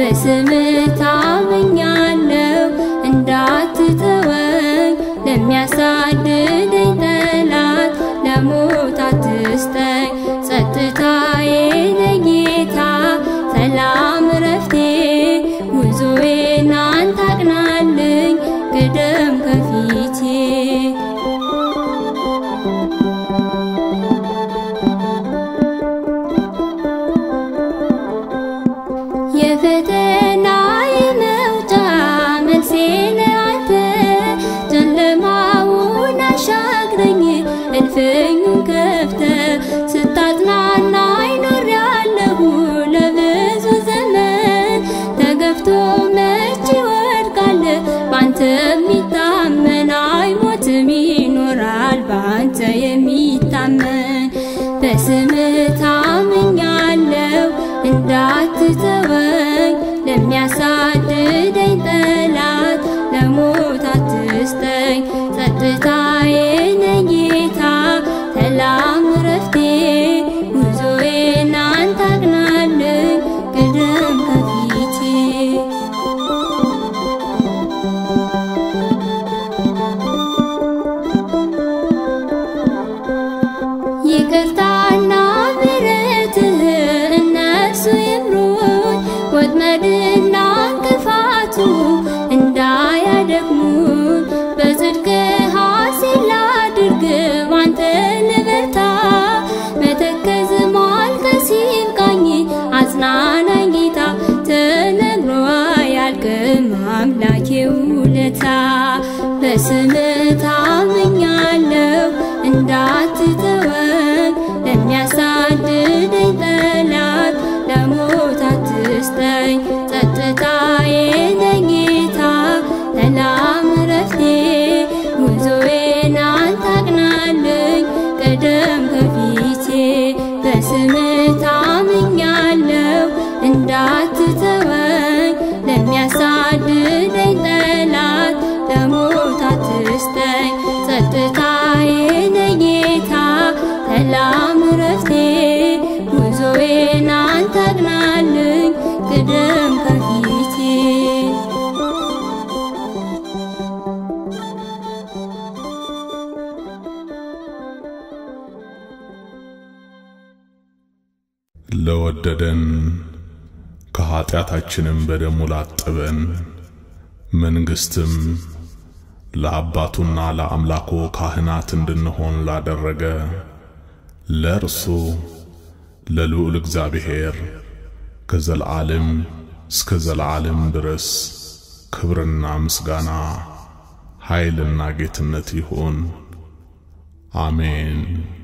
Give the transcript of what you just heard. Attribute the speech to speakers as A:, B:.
A: በስምህ ታምኛለው እንዳትተወኝ ለሚያሳድደኝ ጠላት ለሞት አትስጠኝ ጸጥታዬ ለጌታ ሰላም ረፍቴ ጉዞዬን አንተ አቅናልኝ ቅደም ከፊቴ የፈተና የመውጫ መልሴ ነህ አንተ ጨለማውን አሻግረኝ እልፍኙን ከፍተ ስታጽናናኝ ኖሬያለሁ ለብዙ ዘመን ተገፍቶ መች ይወድቃል ባንተ የሚታመን አይሞትም ይኖራል ባንተ የሚታመን በስምህ ታምኛለው እንዳትተወኝ ለሚያሳድደኝ ጠላት ለሞት አትስጠኝ ጸጥታዬ ነህ ጌታ ሰላም ረፍቴ ጉዞዬን አንተ አቅናልኝ ቅደም ከፊቴ ይቅርታና ምሕረትህ እነሱ ይምሩኝ ወጥመድና እንቅፋቱ እንዳያደክሙኝ በጽድቅ ሐሴት ላድርግ ባንተ ልበርታ መተከዝ ማልቀስ ይብቃኝ አጽናናኝ ጌታ ተነግሮ አያልቅም አምላኬ ውለታ በስምህ ታምኛለው እንዳትተወኝ ለሚያሳድደኝ ጠላት ለሞት አትስጠኝ ጸጥታዬ ነህ ጌታ ሰላም ረፍቴ ጉዞዬን አንተ አቅናልኝ ቅደም ከፊቴ በስምህ ታምኛለው እንዳትተወኝ ለሚያሳድደኝ ጠላት ለሞት አትስጠኝ ጸጥታዬ ነህ ጌታ ሰላም ረፍቴ ጉዞዬን አንተ አቅናልኝ ቅደም ከፊቴ
B: ለወደደን ከኀጢአታችንም በደሙ ላጠበን መንግሥትም ለአባቱና ለአምላኩ ካህናት እንድንሆን ላደረገ ለእርሱ ለልዑል እግዚአብሔር ከዘለዓለም እስከ ዘለዓለም ድረስ ክብርና ምስጋና ኃይልና ጌትነት ይሁን፣ አሜን።